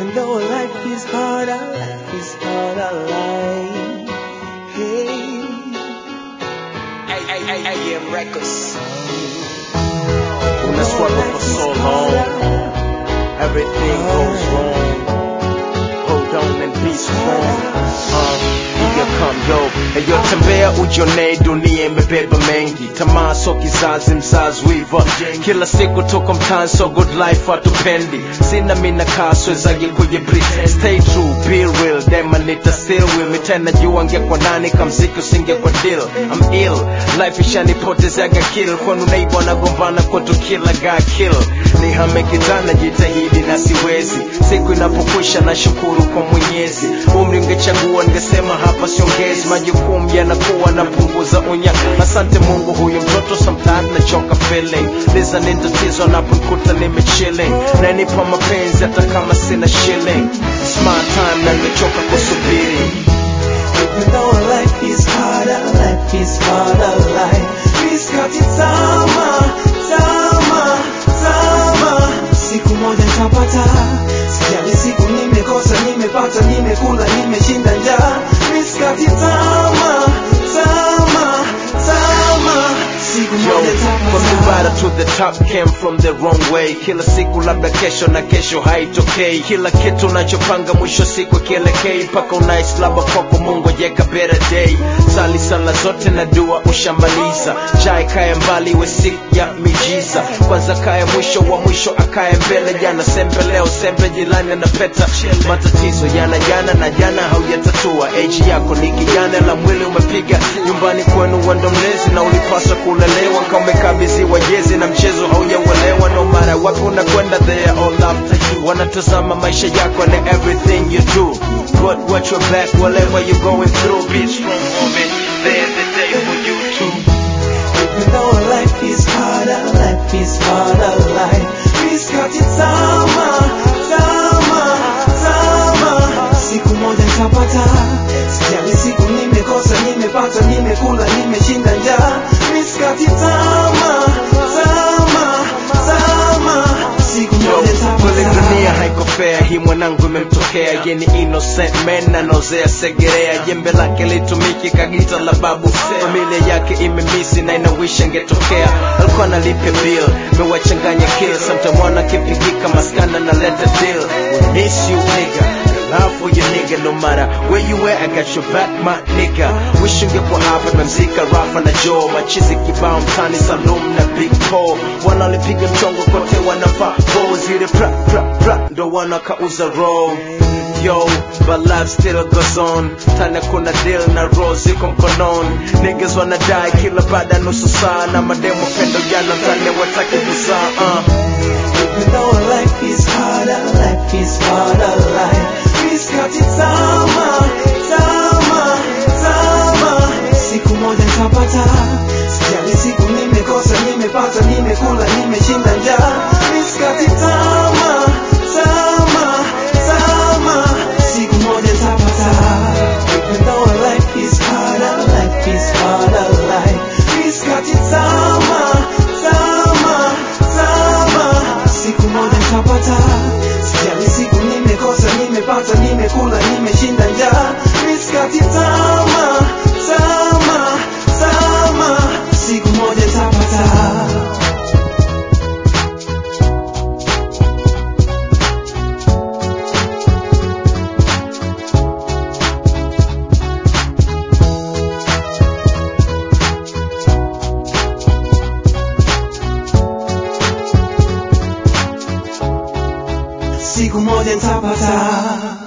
Even though life is hard, our life is hard, our life. Hey. AM Records. When I struggle for so long, everything goes wrong. Hold on and be strong. Uh, here come yo. Eyo tembea ujione dunia imebeba mengi. Tamaa so kizazi mzazi wiva. Kila siku tuko mtaani so good life hatupendi. Sina mina kaso wezagi kwenye breathe. Stay true, be real. Dema nita still with me tena jua ngekwa nani kamziki usingekwa deal. I'm ill. Life ishanipotezaga kill. Kwanu neighbor nagombana kwetu kila ga kill. Nihame kitanda jitahidi na siwezi. Siku inapokwisha na shukuru kwa Mwenyezi. Umri ngechagua ningesema hapa siongezi. Majukumu yanakuwa napunguza unya. Asante Mungu, huyu mtoto sometimes nachoka feeling. Liza ni tatizo naponikuta nimechilling. Nanipa mapenzi hata kama sina shilling. Smart time na nimechoka kusubiri. Even though life is hard, our life is hard, our life. Miskati tama, tama, tama. Siku moja nitapata, sijali siku nimekosa, nimepata, nimekula, nimeshinda njaa. Miskati tama, tama, tama. Siku moja nitapata. to the top came from the wrong way. Kila siku labda kesho na kesho haitokei. Kila kitu unachopanga mwisho siku kielekei mpaka unais labda kwako Mungu jeka better day. Sali sala zote na dua ushamaliza, jai kaya mbali iwe siku ya mijiza. Kwanza kaya mwisho wa mwisho akaye mbele, jana sembe leo sembe jilani anapeta. Matatizo yana jana na jana haujatatua. Age yako ni kijana la mwili umepiga nyumbani kwenu wando mlezi na ulipaswa kulelewa kama umekabidhiwa jezi na mchezo haujauelewa. No matter wapi unakwenda, they are all after you. Wanatazama maisha yako and everything you do. But watch your back whatever you're going through. Be strong, woman. There's a day for you too. Even though life is hard, our life is hard, our life. Miskati tama, tama, tama. Siku moja nitapata, sijali siku nimekosa, nimepata, nimekula, nimeshinda njaa. Miskati tama, tama, tama. Siku moja nitapata. dunia haiko fair, hii mwanangu imemtokea yeni innocent man anaozea segerea, jembe lake litumiki kagita la babu, familia yake imemisi na inawisha ngetokea, alikuwa analipia bill, mewachanganya kill, sometime mwana kipigika maskana na leta deal, we miss you nigga love for your nigga no matter where you at I got your back my nigga wish ungekuwa hapa memzika Rafa na Joe machizi kibao mtani Salum na Big Paul wanalipiga mchongo kote wanafaa bo zile pra pra pra ndo wanakauza roll Yo, but life still goes on tana kuna deal na roll ziko mkononi niggas wanadai kila baada ya nusu saa na mademo pendo jana tane wataki kuzaa uh. Even though life is hard, our life is hard, our life. Miskati tama, tama, tama. Siku moja nitapata, sijali siku nimekosa, nimepata, nimekula, nimeshinda njaa. Miskati tama, tama, tama. Siku moja nitapata. Even though life is hard, our life is hard, our life. Miskati tama, tama, tama. Siku moja nitapata, sijali siku nimekosa, nimepata, nimekula, nimeshinda njaa. Miskati tama, tama, tama. Siku moja nitapata. siku moja nitapata